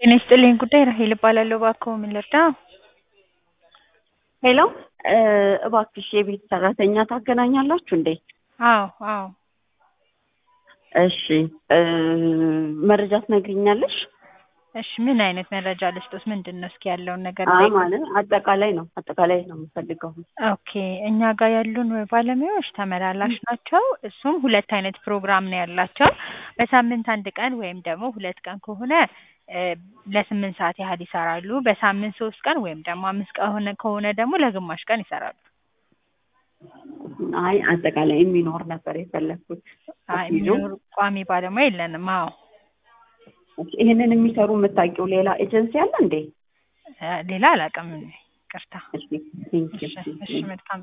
ጤና ይስጥልኝ ጉዳይ ራሄል እባላለሁ። እባክዎ ምን ልርዳ? ሄሎ እባክሽ የቤት ሰራተኛ ታገናኛላችሁ እንዴ? አዎ አዎ እሺ መረጃ ትነግሪኛለሽ? እሺ ምን አይነት መረጃ ልስጦት? ምንድን ነው እስኪ ያለውን ነገር አይ ጠይቁ። ማለት አጠቃላይ ነው አጠቃላይ ነው የምፈልገው። ኦኬ እኛ ጋር ያሉን ባለሙያዎች ተመላላሽ ናቸው። እሱም ሁለት አይነት ፕሮግራም ነው ያላቸው። በሳምንት አንድ ቀን ወይም ደግሞ ሁለት ቀን ከሆነ እ ለስምንት ሰዓት ያህል ይሰራሉ። በሳምንት ሶስት ቀን ወይም ደግሞ አምስት ቀን ሆነ ከሆነ ደግሞ ለግማሽ ቀን ይሰራሉ። አይ አጠቃላይ የሚኖር ነበር የፈለግኩት። አይ የሚኖር ቋሚ ባለሙያ የለንም። አዎ ይህንን የሚሰሩ የምታውቂው ሌላ ኤጀንሲ አለ እንዴ? እ ሌላ አላውቅም። ይቅርታ። እሺ ቴንኪው። እሺ እሺ መልካም